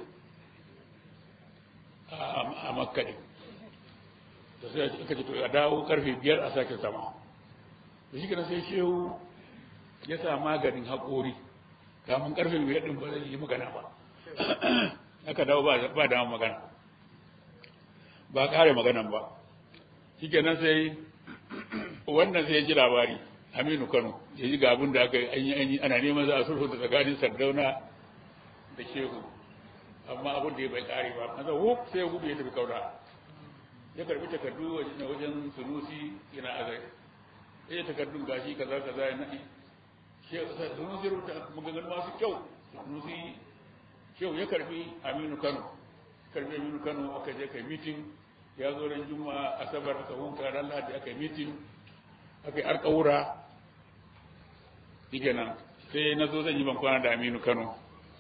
a makka din to sai aka ce to a dawo karfe biyar a sake sama da shi kana sai shehu ya sa maganin haƙori kamun karfe biyar din ba zai yi magana ba aka dawo ba da magana ba kare maganan ba shi kenan sai wannan sai ya ji labari aminu kano ya ji ga abin da aka yi an yi ana neman za a sulhu da tsakanin sardauna da shehu amma abin da ya bai kare ba maza wuf sai ya gudu ya tafi kaura ya karbi takardu na wajen sunusi yana azai ya takardun gashi kaza kaza ya naɗi sunusi rubuta maganganu masu kyau sunusi shehu ya karbi aminu kano karbi aminu kano aka je kai mitin ya zo ran juma'a asabar aka hunka ran lahadi aka yi mitin aka yi alƙawura shike nan sai na zo zan yi ban kwana da aminu kano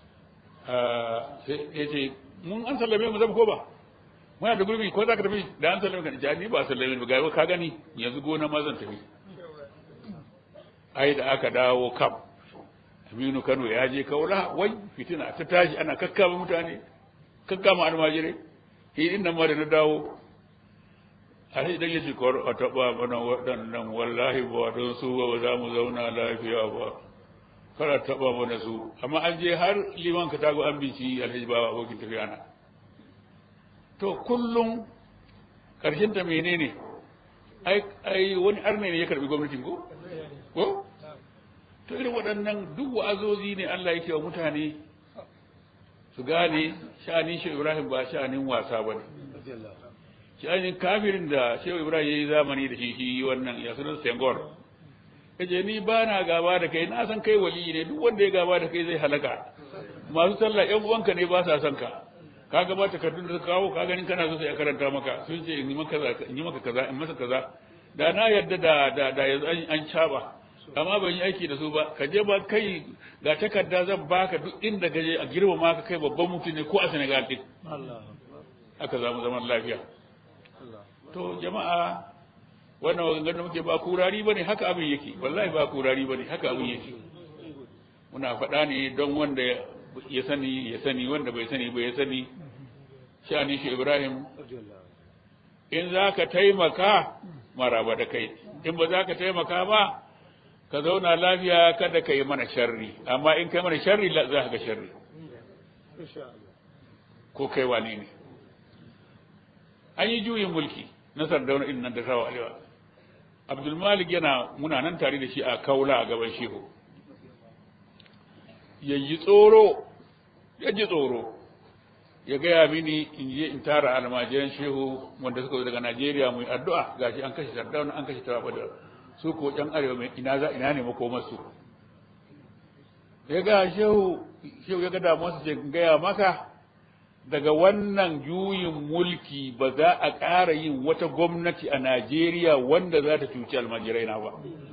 sai ya ce mun an sallame mu zama ko ba muna da gurbi ko za ka tafi da an sallame ka ja ni ba sallame ba ga ka gani yanzu gona ma zan tafi ai da aka dawo kam Aminu Kano ya je kaula wai fitina ta tashi ana kakkama mutane kakkama almajirai shi din nan ma da na dawo a sai idan ya ce kawar a taɓa mana waɗannan wallahi ba don su ba za mu zauna lafiya ba kada taɓa mana su amma an je har liman ka tago an bici alhaji ba abokin tafiya na to kullum ƙarshen ta menene ai ai wani arne ne ya karbi gwamnatin ko ko to irin waɗannan duk wa'azozi ne Allah yake wa mutane su gane sha'anin shi Ibrahim ba sha'anin wasa ba ne sha'anin kafirin da shehu Ibrahim ya yi zamani da shi shi wannan ya sunan Sengor kace ni ba na gaba da kai na san kai wali ne duk wanda ya gaba da kai zai halaka masu sallah ƴan uwanka ne ba sa son ka ka gaba takardun da ka kawo ka ganin kana so sai a karanta maka sun ce in yi maka kaza in yi maka kaza in masa kaza da na yarda da da da yanzu an caba amma ban yi aiki da su ba ka je ba kai ga takarda zan baka duk inda ka je a girmama ka kai babban mutum ne ko a Senegal din aka zamu zaman lafiya to jama'a wannan maganganun da muke ba kurari bane haka abin yake wallahi ba kurari bane haka abin yake muna faɗa ne don wanda ya sani ya sani wanda bai sani ba ya sani sha'anin shi Ibrahim in za ka taimaka maraba da kai in ba za ka taimaka ba ka zauna lafiya kada ka yi mana sharri amma in kai mana sharri za ka ga sharri ko kai wane ne an yi juyin mulki na sardauna in nan da sawa alewa abdulmalik yana muna nan tare da shi a kaula a gaban shehu ya yi tsoro ya ji tsoro ya gaya mini in je in tara almajiran shehu wanda suka zo daga najeriya mu yi addu'a gashi an kashe sardauna an kashe tawa da su ko ɗan arewa mai ina za ina ne makomarsu ya ga shehu shehu ya ga damuwarsa ce gaya maka daga wannan juyin mulki ba za a ƙara yin wata gwamnati a Najeriya wanda za ta cuci almajirai na ba.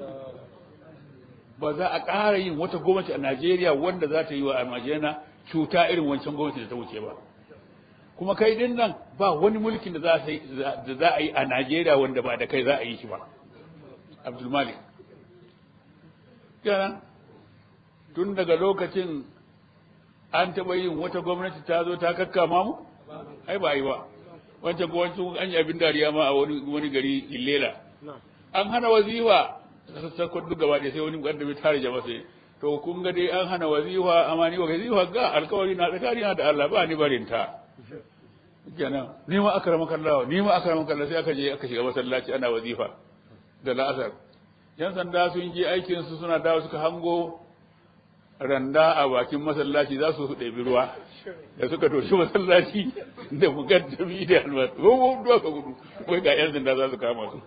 Ba za a ƙara yin wata gwamnati a Najeriya wanda za ta yi wa almajirai na cuta irin wancan gwamnati da ta wuce ba. Kuma kai din nan ba wani mulkin da za a yi a Najeriya wanda ba da kai za a yi shi ba. Abdulmalik. Kenan tun daga lokacin an taɓa yin wata gwamnati ta zo ta kakkama mu? Ai ba yi ba. Wancan wancan an yi abin dariya ma a wani wani gari Illela. An hana wazifa sassakon duk gaba ɗaya sai wani mukaddami tare jama'a sai to kun ga dai an hana wazifa amma ni wazifa ga alkawari na tsakani na da Allah ba ni barin ta kenan ni ma akrama kallah ni ma akrama kallah sai aka je aka shiga masallaci ana wazifa da la'asar yan sanda sun je aikin su suna dawo suka hango randa a bakin masallaci za su ɗebi ruwa da suka toshi masallaci da mukaddami da almasu ko ko duwa ka gudu wai ga yan sanda za su kama su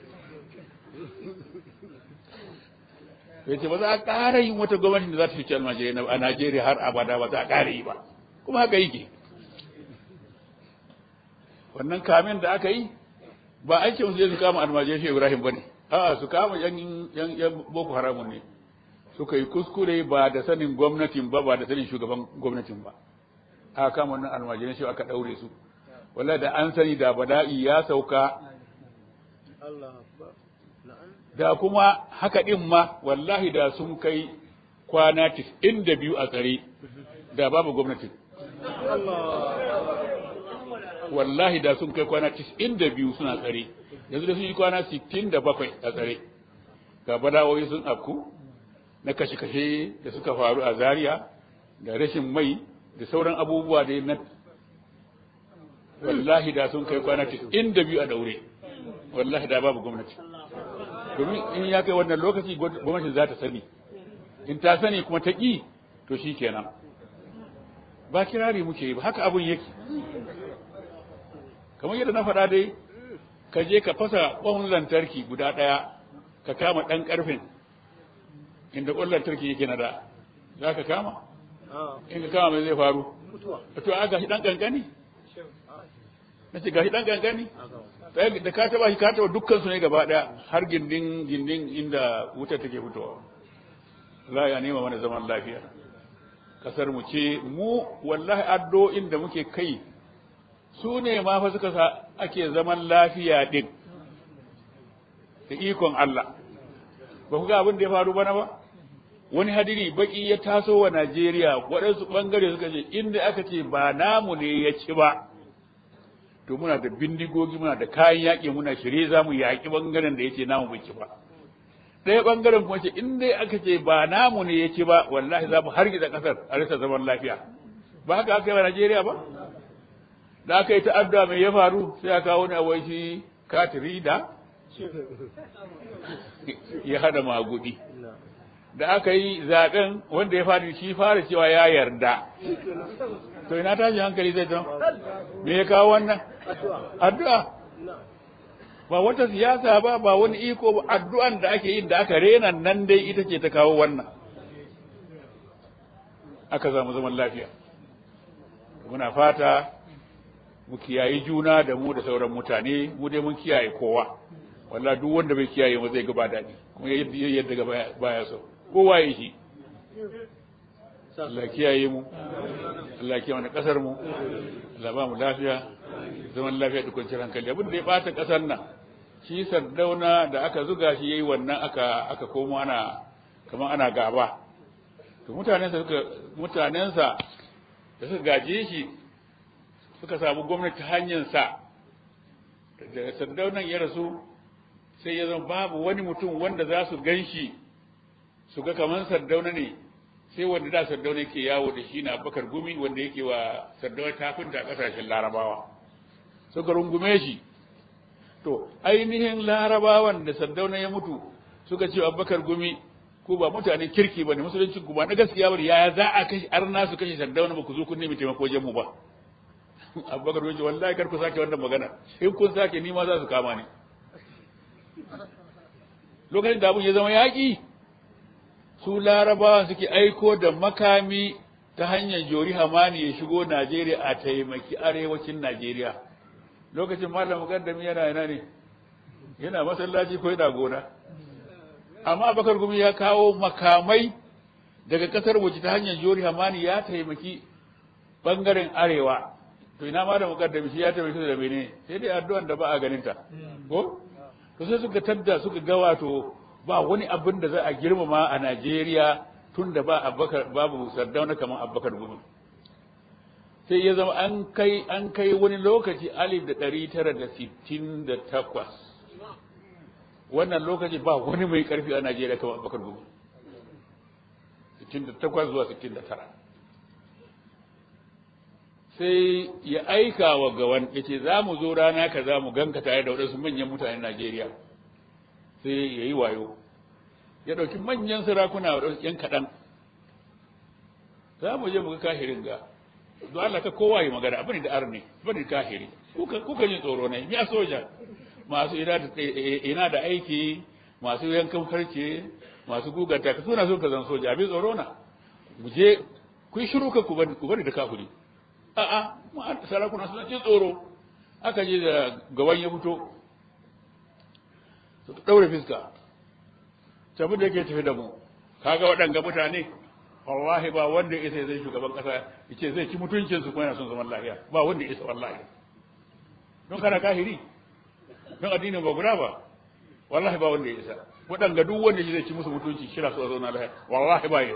yace ba za a ƙara yin wata gwamnati da za ta fice almajirai a Najeriya har abada ba za a ƙara yi ba kuma haka yake wannan kamin da aka yi ba aikin su je su kama almajirai shi Ibrahim bane a'a su kama yan yan yan Boko Haram ne suka yi kuskure ba da sanin gwamnatin ba ba da sanin shugaban gwamnatin ba aka kama wannan almajirai shi aka daure su wallahi da an sani da bada'i ya sauka da kuma haka ɗin ma wallahi da sun kai kwana tis'in da biyu a tsare da babu gwamnatin wallahi da sun kai kwana tis'in da biyu suna tsare yanzu da sun yi kwana sittin da bakwai a tsare ga badawoyi sun afku na kashe-kashe da suka faru a zaria da rashin mai da sauran abubuwa da na wallahi da sun kai kwana tis'in da biyu a daure wallahi da babu gwamnati domin in ya kai wannan lokaci gwamnati za ta sani in ta sani kuma ta ƙi to shi kenan ba kirari muke yi ba haka abun yake kamar yadda na faɗa dai ka je ka fasa ƙwan lantarki guda ɗaya ka kama ɗan ƙarfin inda ƙwan lantarki yake na da za ka kama in ka kama mai zai faru to a gashi ɗan ƙanƙani na ce gashi ɗan ƙanƙani da ka taba shi ka taba dukkan su ne gaba daya har gindin gindin inda wuta take fitowa za ya nema mana zaman lafiya kasar mu ce mu wallahi addo inda muke kai su ne ma fa suka sa ake zaman lafiya din da ikon Allah ba ku ga abin da ya faru bana ba wani hadiri baki ya taso wa Najeriya waɗansu ɓangare suka ce inda aka ce ba namu ne ya ci ba to muna da bindigogi muna da kayan yaƙi muna shirye za mu yaƙi ɓangaren da ya ce namu bai ci ba ɗaya ɓangaren kuma ce in dai aka ce ba namu ne ya ci ba wallahi za mu hargitsa ƙasar a rasa zaman lafiya ba haka aka yi wa Najeriya ba da aka yi ta'adda mai ya faru sai aka kawo ni a wai shi katiri da ya hada magudi da aka yi zaɓen wanda ya fara shi fara cewa ya yarda to ina tashi hankali zai don me ya kawo wannan addu'a ba wata siyasa ba ba wani iko ba addu'an da ake yin da aka rena nan dai ita ce ta kawo wannan aka samu zaman lafiya muna fata mu kiyayi juna da mu da sauran mutane mu dai mun kiyaye kowa walla duk wanda bai kiyaye mu zai ga ba daɗi kuma yadda ga baya so kowa ya shi Allah kiyaye mu Allah kiyaye mana kasar mu Allah ba mu lafiya zaman lafiya da kwanciyar hankali abin da ya bata kasar nan shi sardauna da aka zuga shi yayi wannan aka aka komo ana kamar ana gaba to mutanensa suka mutanensa da suka gaje shi suka samu gwamnati hanyar sa da sardaunan ya rasu sai ya zama babu wani mutum wanda za su gan shi su ga kamar sardauna ne sai wanda da sardauna yake yawo da shi na abakar gumi wanda yake wa sardauna tafinta a ƙasashen larabawa suka rungume shi to ainihin larabawan da sardauna ya mutu suka ce abakar gumi ko ba mutane kirki ba ne musulunci ku ba na gaskiya ba yaya za a kashe arna su kashe sardauna ba ku zo kun nemi taimako wajen mu ba abubakar gumi wallahi kar ku sake wannan magana in kun sake ni ma za su kama ni lokacin da abun ya zama yaƙi su larabawa suke aiko da makami ta hanyar jori hamani ya shigo najeriya a taimaki arewacin najeriya lokacin malam mukaddami yana yana ne yana masallaci ko yana gona amma bakar gumi ya kawo makamai daga kasar waje ta hanyar jori hamani ya taimaki bangaren arewa to ina malam mukaddami shi ya taimaki da mene sai dai addu'an da ba a ganin ta ko to sai suka tadda suka ga wato ba wani abin da za a girmama a Najeriya tun da ba Abubakar babu Sardauna kamar Abubakar Gumi sai ya zama an kai an kai wani lokaci alif da ɗari tara da sittin da takwas wannan lokaci ba wani mai karfi a Najeriya kamar Abubakar Gumi 68 zuwa 69 sai ya aika wa gawan ya ce za mu zo rana ka za mu ganka tare da waɗansu manyan mutanen Najeriya sai ya yi wayo ya ɗauki manyan sarakuna waɗansu ‘yan kaɗan za mu je mu ga kahirin ga don Allah ka kowa yi magana abin da arni bari kahiri kuka jin tsoro ne ya soja masu ina da aiki masu yankan farce masu guganta ka suna so ka zan soja abin tsoro na mu je ku yi shiru ka ku bari da kafiri a'a sarakuna suna jin tsoro aka je da gaban ya fito su daure fiska tabi da yake tafi da mu kaga waɗanga mutane wallahi ba wanda ya isa zai shugaban kasa yace zai ci mutuncin su kuma yana son zaman lafiya ba wanda ya isa wallahi don kana kahiri don addinin ba guda ba wallahi ba wanda ya isa waɗanga duk wanda zai ci musu mutunci shira su a zauna lafiya wallahi ba ya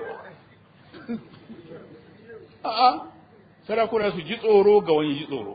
a'a sarakuna su ji tsoro ga wani ji tsoro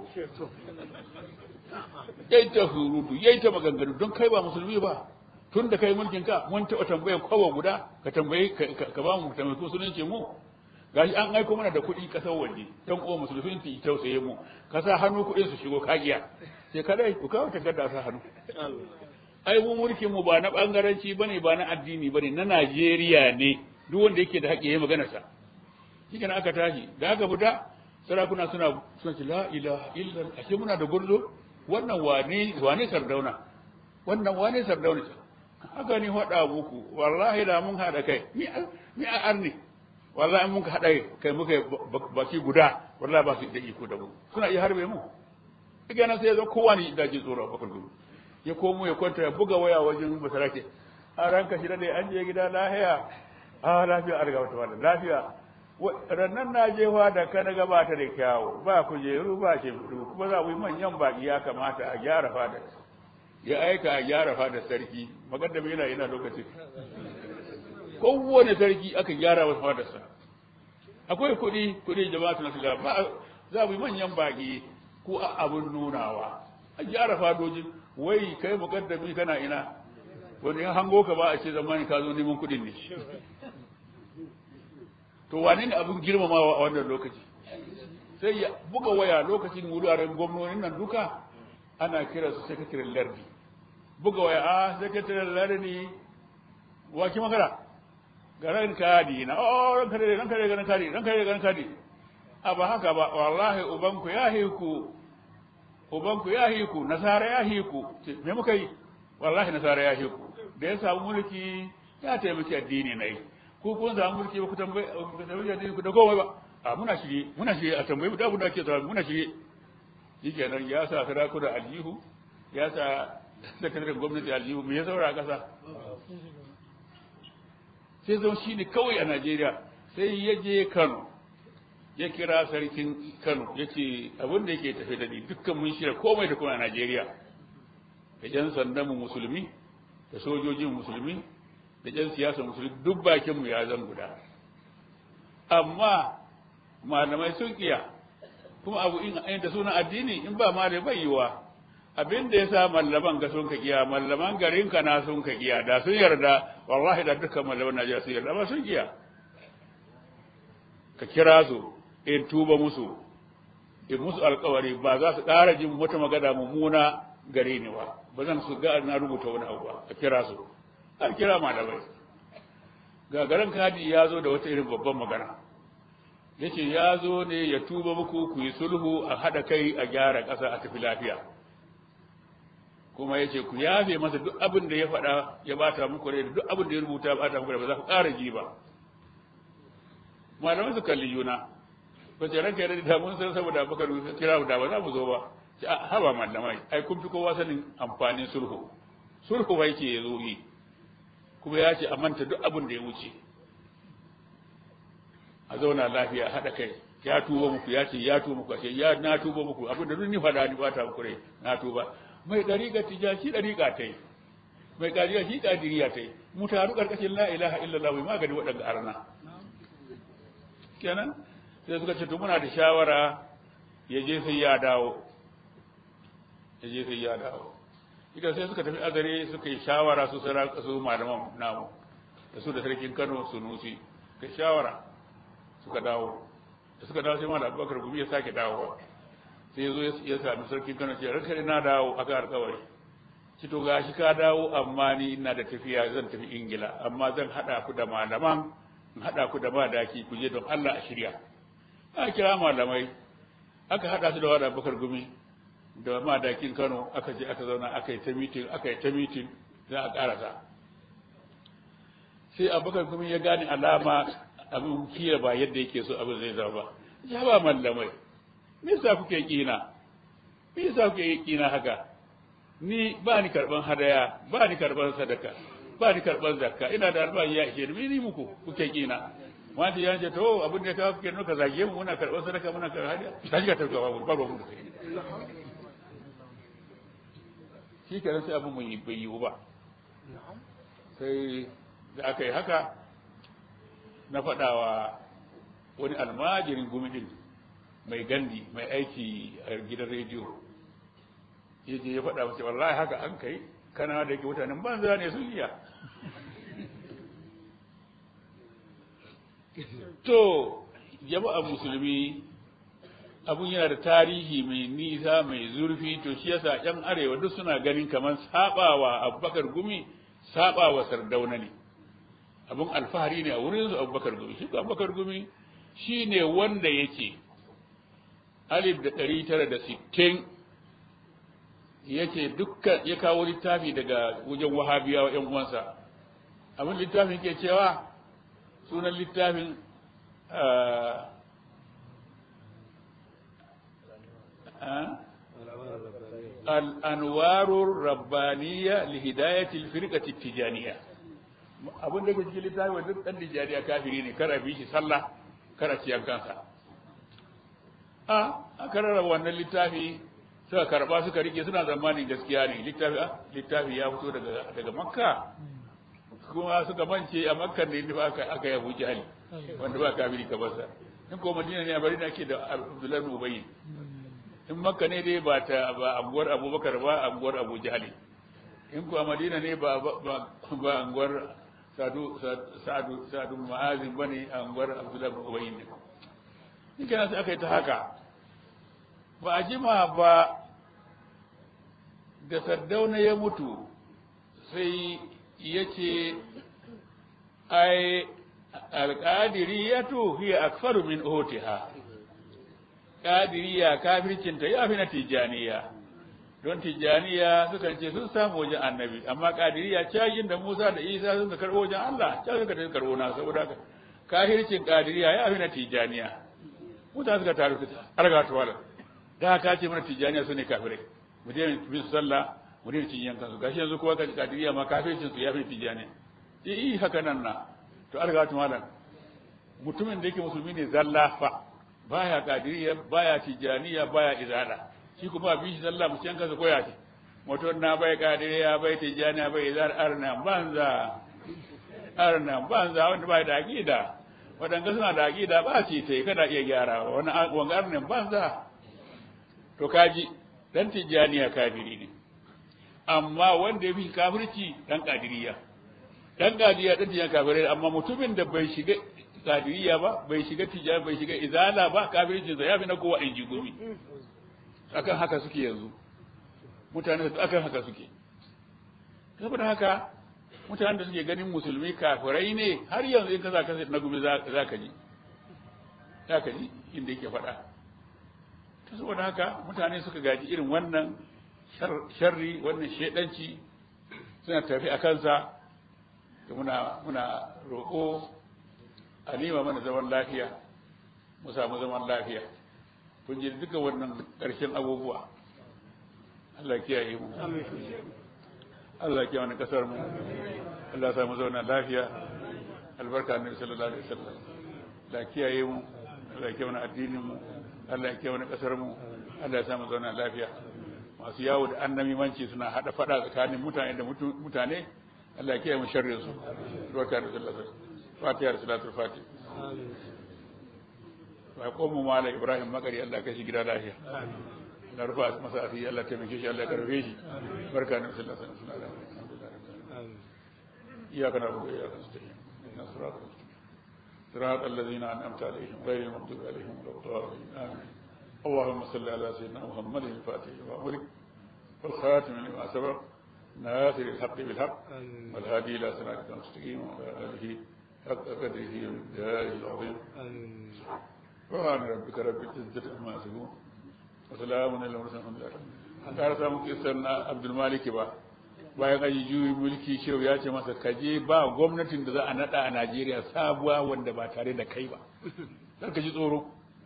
yayi ta hurutu yayi ta maganganu don kai ba musulmi ba tun da kai mulkin ka mun taɓa tambayar kowa guda ka tambayi ka ba mu tambayi musulunci mu gashi an aiko mana da kuɗi ƙasar waje don uwa musulunci ki tausaye mu ka sa hannu kuɗin su shigo kagiya sai ka dai ku kawo takarda sa hannu ai mu mulkin mu ba na bangaranci bane ba na addini bane na Najeriya ne duk wanda yake da haƙƙi yayi maganar sa shi aka tashi da aka fita sarakuna suna suna ce la ilaha illa ashe muna da gurzo wannan wane wane sardauna wannan wane sardauna haka ni faɗa muku wallahi da mun haɗa kai mi a arni wallahi mun ka haɗa kai muka baki guda wallahi ba su da iko da mu suna iya harbe mu daga nan sai ya zo kowa ne da ji tsoro a bakar gudu ya komo ya kwanta ya buga waya wajen basarake a ranka shi da an je gida lafiya a lafiya an gaba ta lafiya rannan na jefa da ka daga ba ta da kyawu ba kujeru ba ce kuma za mu yi manyan baki ya kamata a gyara fadar ya aika a gyara fadar sarki magaddam yana yana lokaci kowane sarki aka gyara wa fadarsa akwai kuɗi kuɗi jama'atu na shiga ba za mu yi manyan baki ko a abin nunawa a gyara fadoji wai kai mukaddami kana ina wani in hango ka ba a ce zamani ka zo neman kuɗin ne to wane ne abin girmamawa a wannan lokaci sai ya buga waya lokacin wuraren gwamnonin nan duka ana kira su sakataren lardi buga waya a sakataren lardi waki makara ga ran kadi na oh ran kadi ran kadi ran kadi ran kadi ran kadi a ba haka ba wallahi ubanku ya hiku ubanku ya hiku nasara ya hiku me muka yi wallahi nasara ya hiku da ya samu mulki ya taimaki addini na yi ko kun samu mulki ba ku tambaye ku tambaye addini ku da komai ba a muna shirye muna shirye a tambaye mu da abin da ake tsara muna shirye shikenan ya sa sarakuna aljihu ya sa sakataren gwamnati aljihu me ya saura a ƙasa sai zama shi ne kawai a Najeriya sai ya je Kano ya kira sarkin Kano ya ce abin da yake tafe da ni dukkan mun shirya komai da kuma a Najeriya da ƴan sandan mu musulmi da sojojin musulmi da ƴan siyasa musulmi duk bakin mu ya zan guda amma malamai sun kiya kuma abu in da sunan addini in ba malai bai yiwa abin da ya sa mallaman ga sun ka kiya mallaman garin ka na sun ka kiya da sun yarda wallahi da dukkan mallaman Najeriya sun yarda ba sun kiya ka kira su in tuba musu in musu alkawari ba za su ƙara jin wata magana mummuna gare ni ba ba zan su ga na rubuta wani abu ba ka kira su an kira malamai ga garin kadi ya zo da wata irin babban magana yace ya zo ne ya tuba muku ku yi sulhu a haɗa kai a gyara ƙasa a tafi lafiya kuma ya ce ku yafe masa duk abin da ya faɗa ya bata muku rai duk abin da ya rubuta ya bata muku rai ba za ku ƙara ji ba malamai su kalli juna ba ce ranka yadda da mun san saboda baka kira da ba za mu zo ba ce haba malamai ai kun fi kowa sanin amfanin sulhu sulhu ba yake ya zo yi kuma ya ce a manta duk abin da ya wuce a zauna lafiya haɗa kai ya tuba muku ya ce ya tuba muku ashe ya na tuba muku abin da duk ni faɗa ni bata muku rai na tuba mai ɗariƙa tijaci ɗariƙa ta yi mai ƙariya shi ƙadiriya ta yi mu taru ƙarƙashin la ilaha illallah mai magani waɗanda arna kenan sai suka ce to muna da shawara ya je sai ya dawo ya je sai ya dawo ita sai suka tafi azare suka yi shawara su saraka su malaman namu da su da sarkin Kano Sunusi ka shawara suka dawo da suka dawo sai malam Abubakar Gumi ya sake dawowa sai ya zo ya sami sarkin Kano ce ranka na dawo aka alƙawari ci to gashi ka dawo amma ni ina da tafiya zan tafi Ingila amma zan hada ku da malaman in hada ku da madaki ku je don Allah a shirya aka kira malamai aka hada su da wada Abubakar Gumi da madakin Kano aka je aka zauna aka yi ta meeting aka yi ta meeting za a karasa sai Abubakar Gumi ya gane alama abin kira ba yadda yake so abin zai zama ba ya ba mallamai me yasa kuke kina me yasa kuke kina haka ni ba ni karban hadaya ba ni karban sadaka ba ni karban zakka ina da albashi ya ishe ni ni muku kuke kina wanda ya ce to abin da ka kuke nuka zage mu muna karban sadaka muna karban hadaya ta shiga tarka babu babu mu shi kenan sai abin mun yi bai yiwu ba sai da aka yi haka na faɗawa wani almajirin gumidin mai gandi mai aiki a gidan rediyo ya je ya faɗa mace wallahi haka an kai kana da yake mutanen banza ne sun iya to jama'a musulmi abun yana da tarihi mai nisa mai zurfi to shi yasa yan arewa duk suna ganin kamar sabawa abubakar gumi sabawa sardauna ne abun alfahari ne a wurin su abubakar gumi shi abubakar gumi shi ne wanda yake alif da ɗari tara da sittin yake dukkan ya kawo littafi daga wajen wahabiyawa ‘yan uwansa abin littafin ke cewa sunan littafin al'anwarun rabbaniya lihidayatil firqati tijaniya abin da ke cikin littafin duk ɗan tijaniya kafiri ne kar a bi shi sallah kar a ciyar kansa a aka rarraba wannan littafi suka karba suka rike suna zamanin gaskiya ne littafi littafi ya fito daga daga makka kuma suka mance a makka ne inda aka aka yabu jahili wanda ba kafiri ka basa in ko madina ne a bari da ake da abdullahi bin ubayy in makka ne dai ba ta ba anguwar abubakar ba anguwar abu jahili in ko a madina ne ba ba ba anguwar sadu sadu sadu ma'azin bane anguwar abdullahi bin ubayy ne in kana sai aka yi ta haka ba a jima ba da sardauna ya mutu sai ya ce ai alƙadiriyatu hiya akfaru min otiha ƙadiriya kafircinta ya fi na tijjaniya don tijjaniya sukan ce sun samu wajen annabi amma ƙadiriya cajin da musa da isa sun ka karɓo wajen allah can suka tafi karɓo na saboda haka kafircin ƙadiriya ya fi na tijjaniya mutane suka taru suka arga tuwala da haka ce mana tijjaniya su ne kafirai mu daina bin sallah mu daina cin yankan su gashi yanzu kowa ka kadiriya ma kafircin su ya fi tijjaniya eh haka nan na to arga tuwala mutumin da yake musulmi ne zalla fa baya kadiriya baya tijjaniya baya izala shi kuma bi shi sallah mu yankan su koya ce mutum na bai kadiriya bai tijjaniya bai izala arna banza arna banza wanda bai da aqida waɗanda suna da aƙida ba ce ta yi kada iya gyara wani wangar ne banza to kaji dan tijjaniya kafiri ne amma wanda ya fi kafirci dan kadiriya dan kadiriya dan tijjaniya kafirai amma mutumin da bai shiga kadiriya ba bai shiga tijjaniya bai shiga izala ba kafirci ya fi na kowa in ji gumi akan haka suke yanzu mutane akan haka suke saboda haka mutanen da suke ganin musulmi kafirai ne har yanzu in ka za ka na gumi za ka ji za ka ji inda yake faɗa ta saboda haka mutane suka gaji irin wannan sharri wannan shaidanci suna tafi a kansa da muna muna roƙo a nema mana zaman lafiya mu samu zaman lafiya kun ji duka wannan ƙarshen abubuwa Allah kiyaye mu Allah ya kiyaye kasar mu Allah ya sa mu zauna lafiya albarka annabi sallallahu alaihi wasallam Allah ya kiyaye mu Allah ya kiyaye addinin mu Allah ya kiyaye kasar mu Allah ya sa mu zauna lafiya masu yawo da annabi manci suna hada fada tsakanin mutane da mutane Allah ya kiyaye mu sharrin su barka da sallallahu alaihi wasallam fatiha da salatul fatih amin wa qomu mala ibrahim makari Allah kashi gida lafiya amin na rufa masa asiri Allah ta taimake shi Allah ya karfe shi barka na sallallahu alaihi wasallam iyyaka na'budu wa iyyaka nasta'in ihdinas siratal mustaqim صراط الذين أنعمت عليهم غير المغضوب عليهم ولا الضالين آمين اللهم صل على سيدنا محمد الفاتح لما أمرك والخاتم لما سبق ناصر الحق بالحق والهادي إلى صراطك المستقيم وعلى آله حق قدره ومقداره العظيم سبحان ربك رب العزة عما يصفون وسلام على المرسلين الحمد لله ƙara samun kisar na abdulmaliki ba bayan an yi juyi mulki shehu ya ce masa kaje ba gwamnatin da za a nada a najeriya sabuwa wanda ba tare da kai ba kar ka ji tsoro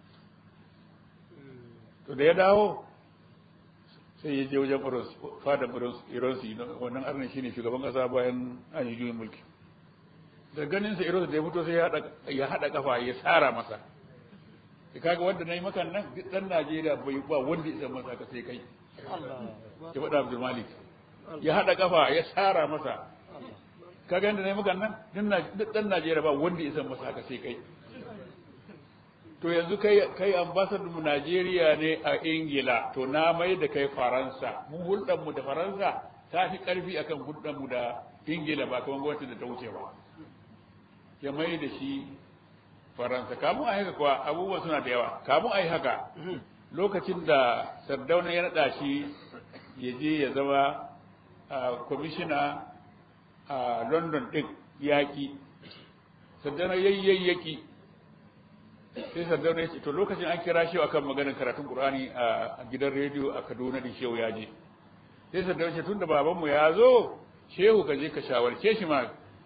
to da ya dawo sai ya je wajen fadan ironsi wannan arnin shine shugaban kasa bayan an yi juyin mulki da ganin sa ironsi da ya fito sai ya haɗa kafa ya tsara masa da kaga wanda na yi makan nan duk ɗan najeriya bai ba wanda ya masa ka sai kai ya faɗa abdul malik ya haɗa kafa ya tsara masa kaga yadda na yi makan nan duk ɗan najeriya ba wanda ya masa ka sai kai to yanzu kai kai ambassador mu Najeriya ne a Ingila to na mai da kai Faransa mu hulɗar mu da Faransa ta fi ƙarfi akan hulɗar mu da Ingila ba kamar gwamnati da ta wuce ba ya mai da shi Faransa kamun a haka kuwa abubuwa suna da yawa kamun a yi haka lokacin da Sardauna ya naɗa shi ya je ya zama kwamishina a London ɗin yaƙi Sardauna yayyayyaki sai sardauna ya ce to lokacin an kira shehu akan maganar karatun qur'ani a gidan rediyo a kaduna din shehu ya je sai sardauna ce tunda babanmu ya zo shehu ka je ka shawarce shi ma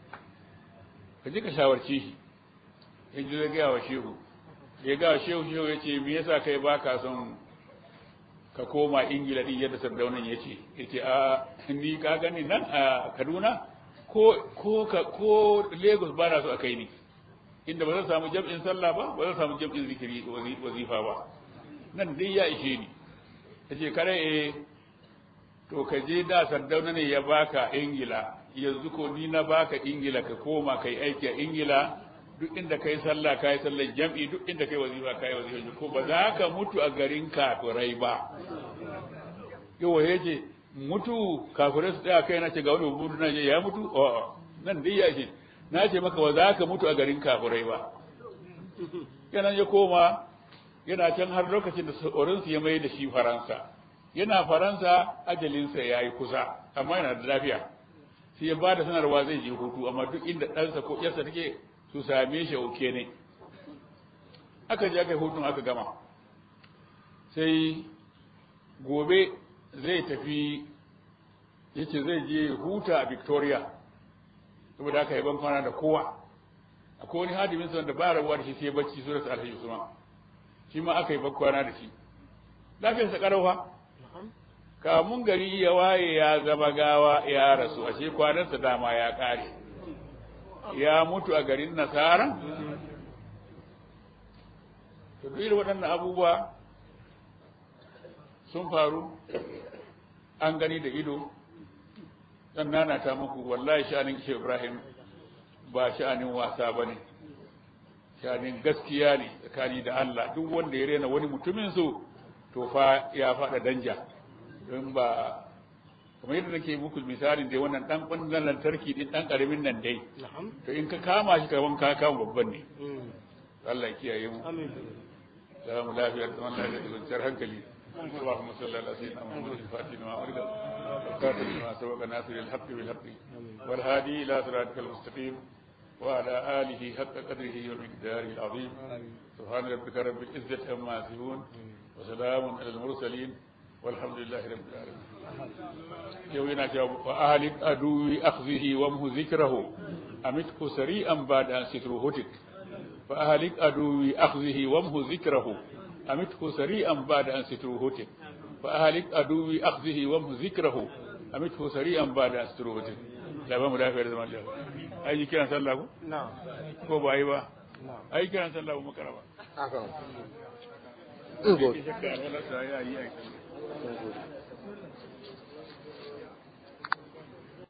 ka je ka shawarce shi ya ji zai gaya wa shehu ya ga shehu shehu ya ce me yasa kai ba ka son ka koma ingila din yadda sardaunan ya ce ya ce a ni ka gani nan a kaduna ko ko ko lagos ba na so a kai ni inda ba zan samu jam'in sallah ba ba zan samu jam'in zikiri wazifa ba nan dai ya ishe ni ta ce kare eh to ka je da sardauna ne ya baka ingila yanzu ko ni na baka ingila ka koma kai aiki a ingila duk inda kai sallah kai sallar jam'i duk inda kai wazifa kai wazifa ko ba za ka mutu a garin kafirai ba yawa yace mutu kafirai su tsaya kai na ce ga wani mutu na je ya mutu a'a nan dai ya ishe na ce maka ba za ka mutu a garin kafirai ba yana ya koma yana can har lokacin da saurinsu ya mai da shi faransa yana faransa ajalinsa ya yi kusa amma yana da lafiya sai ya ba da sanarwa zai je hutu amma duk inda ɗansa ko ƴarsa take su same shi oke ne aka je aka yi hutun aka gama sai gobe zai tafi yace zai je huta a victoria saboda haka yaban kwana da kowa akwai wani hadimin sa wanda ba rabuwa da shi sai bacci surat alhaji usman shi ma aka yi ban kwana da shi lafiyar sa karauwa kamun gari ya waye ya zama gawa ya rasu ashe kwanansa dama ya kare ya mutu a garin nasara to duk irin waɗannan abubuwa sun faru an gani da ido dan nana ta muku wallahi sha'anin Shehu Ibrahim ba sha'anin wasa bane sha'anin gaskiya ne tsakani da Allah duk wanda ya rena wani mutumin su to fa ya fada danja don ba kamar yadda nake muku misalin dai wannan dan kunnan lantarki din dan karamin nan dai to in ka kama shi kaman ka kama babban ne Allah ya kiyaye mu amin salamu lafiya da wannan da kwanciyar hankali اللهم صل على سيدنا محمد الفاتح لما أرد والكاتب لما سبق ناصر الحق بالحق والهادي إلى صراطك المستقيم وعلى آله حق قدره ومقداره العظيم سبحان ربك رب العزة عما يصفون وسلام على المرسلين والحمد لله رب العالمين يوينا جواب وأهلك أدوي أخذه ومه ذكره أمتك سريعا بعد أن ستره هتك فأهلك أدوي أخذه ومه ذكره أمته سريعا بعد أن ستره هتك فأهلك أدوي أخذه ومه ذكره أمته سريعا بعد أن ستره هتك لا بام دافع زمان الله أي كان صلى الله نعم ko ba yi ba نعم ai kiran sallah mu karaba أكرم ke shakka wala sai ya yi aiki Good.